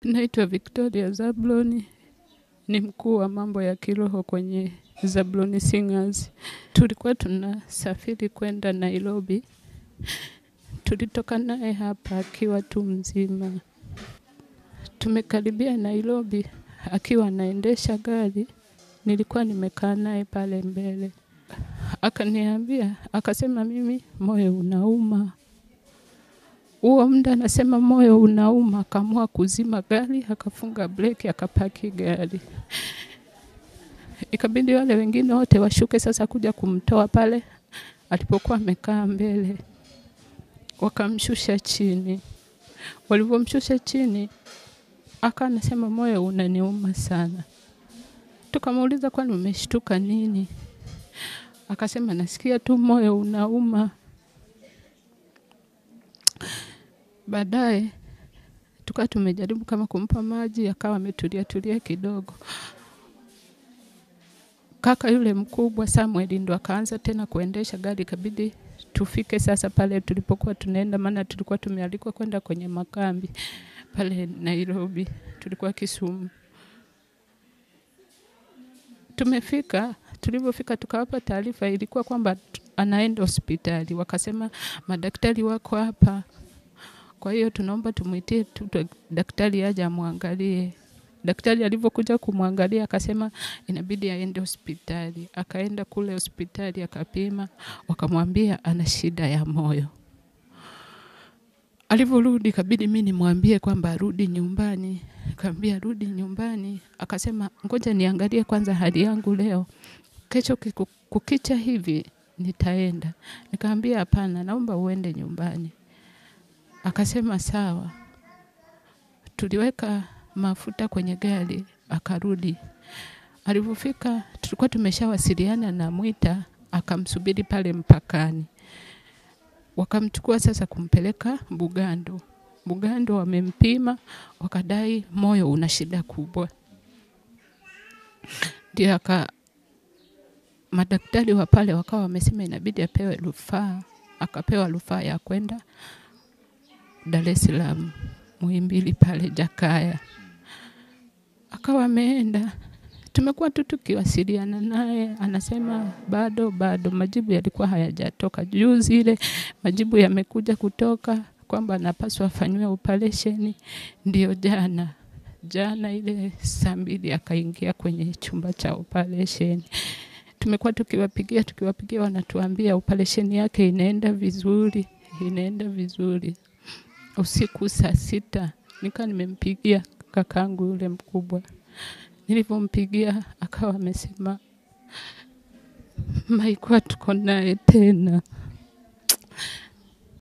Naitwa Victoria Zabloni, ni mkuu wa mambo ya kiroho kwenye Zabloni Singers. Tulikuwa tunasafiri kwenda Nairobi. Tulitoka naye hapa akiwa tu mzima. Tumekaribia Nairobi akiwa anaendesha gari. Nilikuwa nimekaa naye pale mbele. Akaniambia, akasema mimi moyo unauma. Huo muda anasema moyo unauma, akaamua kuzima gari, akafunga breki, akapaki gari. Ikabidi wale wengine wote washuke sasa kuja kumtoa pale alipokuwa amekaa mbele. Wakamshusha chini. Walivyomshusha chini, akawa anasema moyo unaniuma sana. Tukamuuliza kwani umeshtuka nini? Akasema nasikia tu moyo unauma. Baadaye, tukawa tumejaribu kama kumpa maji, akawa ametulia tulia kidogo. Kaka yule mkubwa Samuel ndo akaanza tena kuendesha gari, ikabidi tufike sasa pale tulipokuwa tunaenda, maana tulikuwa tumealikwa kwenda kwenye makambi pale Nairobi, tulikuwa Kisumu. Tumefika, tulivyofika tukawapa taarifa, ilikuwa kwamba anaenda hospitali. Wakasema madaktari wako hapa, kwa hiyo tunaomba tumwitie tu daktari aje amwangalie. Daktari alivyokuja kumwangalia akasema inabidi aende hospitali. Akaenda kule hospitali akapima, wakamwambia ana shida ya moyo. Alivyorudi ikabidi mimi nimwambie kwamba arudi nyumbani. Nikamwambia rudi nyumbani. Akasema ngoja niangalie kwanza hali yangu leo. Kesho kukicha hivi nitaenda. Nikamwambia hapana, naomba uende nyumbani. Akasema sawa. Tuliweka mafuta kwenye gari, akarudi. Alivyofika, tulikuwa tumeshawasiliana na Mwita, akamsubiri pale mpakani. Wakamchukua sasa kumpeleka Bugando. Bugando wamempima, wakadai moyo una shida kubwa. Ndio aka madaktari wa pale wakawa wamesema inabidi apewe rufaa, akapewa rufaa ya kwenda Dar es Salaam, Muhimbili pale Jakaya. Akawa ameenda, tumekuwa tu tukiwasiliana naye, anasema bado bado, majibu yalikuwa hayajatoka. Juzi ile majibu yamekuja kutoka kwamba anapaswa afanyiwe operesheni, ndio jana jana ile saa mbili akaingia kwenye chumba cha operesheni. Tumekuwa tukiwapigia tukiwapigia, wanatuambia operesheni yake inaenda vizuri, inaenda vizuri. Usiku saa sita nika nimempigia kakangu yule mkubwa. Nilivyompigia akawa amesema maikuwa tuko naye tena.